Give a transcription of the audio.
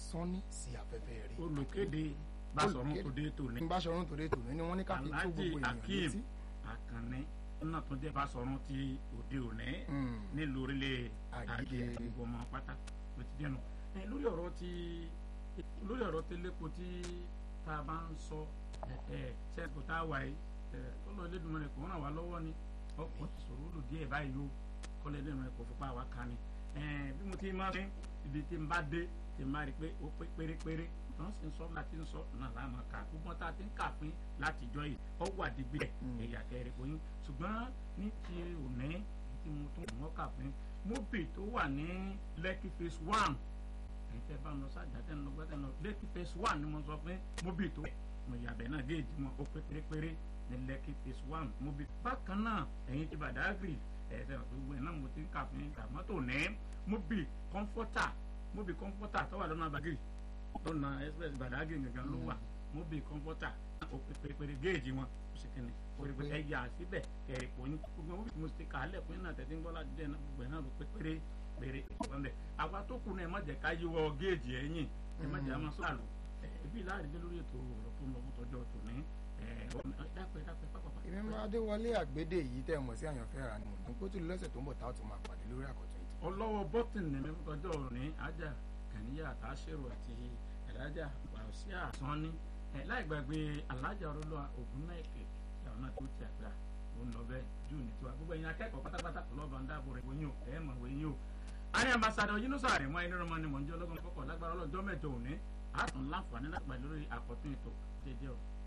sọ́ni sí afẹ́fẹ́ rí. olùkéde Basọ̀run Olùkéde. tòde tòní Basọ̀run tòde tòní ni wọ́n ní ká fi tó Alhaji gbogbo ènìyàn Akeem létí. Akànnì náà tó jẹ́ Basọ̀run ti òde òní Mm. nílùú orílẹ̀ Àgègè. àgègè gbogbo ọmọ pátá ló ti dẹnu ẹ lórí ọ̀rọ̀ tí lórí ọ̀rọ̀ tẹlẹpọ tí tá a bá ń sọ ẹ ẹ sẹkọ tá a wà yìí ẹ kọlọ Elédùmarè kò ràn wá lọ́wọ́ ni ọkọ ti sọ̀rọ̀ ó lò díẹ̀ báyìí o kọlọ Elédùmarè kò fipá wa ká ni ẹ bí mo ti máa fi ibi tí n bá dé tí n bá rí i pé ó pé pérépéré wọ́n sì ń sọ láti ń sọ náà láàmú ká gbogbo tá a ti ń kà fún látijọ́ yìí ọ wà dígbì Mm. ẹ̀yà kẹrin fún yín ṣùgbọ́n ní ti òní tí mo tún wọ́n kà fún yín mobi tó wà ní Lekki phase one ẹ̀yin tẹ́ bá ń lọ sájà tẹ́ ń lọ gbọ́dọ̀ lọ Lekki phase one ni mo sọ fún yín mobi tó mo yàbẹ̀ náà géèjì wọn ó pé pérépéré ní Lekki phase one mobi bákan náà ẹ̀yin ti Badagry ẹ̀ẹ́dẹ̀ gbogbo ẹ̀ náà mo ti ń kà fún yín kà mọ́tò ní mobi comforter mobi comforter tó wà lọ́nà Badagry lọ́nà express Badagry gangan ló wà mobi comforter ó pé pérépéré géèjì wọn ó sì kíni pérépé ẹ yà síbẹ̀ kẹrì kò ní gbogbo wọn bí mo ti kà á lẹ̀ fún yín náà tẹ̀sí ń gbọ́ láti dẹ̀ náà gbogbo ẹ̀ náà ló pé péré péré ìwọ̀n bẹ̀ àwa tó kù náà ẹ má jẹ́ ká yíwọ́ géèjì ẹ̀yìn ẹ má jẹ́ àmọ́ sọ́ọ̀lù ẹbí láàrin dé lórí ètò ọ̀rọ̀ tó ń lọ fún tọjọ́ tòní dápẹ́ dápẹ́ pápápá. èmi máa Adéwọlé àgbédè yìí tẹ́ ẹ mọ̀ sí àyànfẹ́ ra ni mò ń kótó lọ́sẹ̀ tó ń bọ̀ táwọn tó máa pàdé lórí àkọ́tún ètò. ọlọ́wọ́ bọ́tìnì mi fún tọjọ́ òní ajá kàníyà àtàṣerò àti ẹ̀dájà wàásíà sanni ẹ̀ láì gbàgbé alájà ọlọ́lọ́ ògúnnáìkè làwọn náà tó ti àgbà ó ń lọ bẹ́ẹ̀ jù ní tiwa gbogbo ẹ̀yin akẹ́kọ̀ọ́ pátápátá lọ́ba ń dáàbò rẹ̀ wọ́nyí o ẹ̀ mọ̀ wọ́nyí o. àní ambassadọ Yunusa rẹ̀ wọ́n ẹni rọ́mọ ni mò ń jẹ́ ọlọ́gbọ́n fọ́kọ̀ lágbára ọlọ́jọ́ mẹ́jọ òní àtún láǹfààní láti pàdé lórí àkọ́tún ètò jẹjẹ o.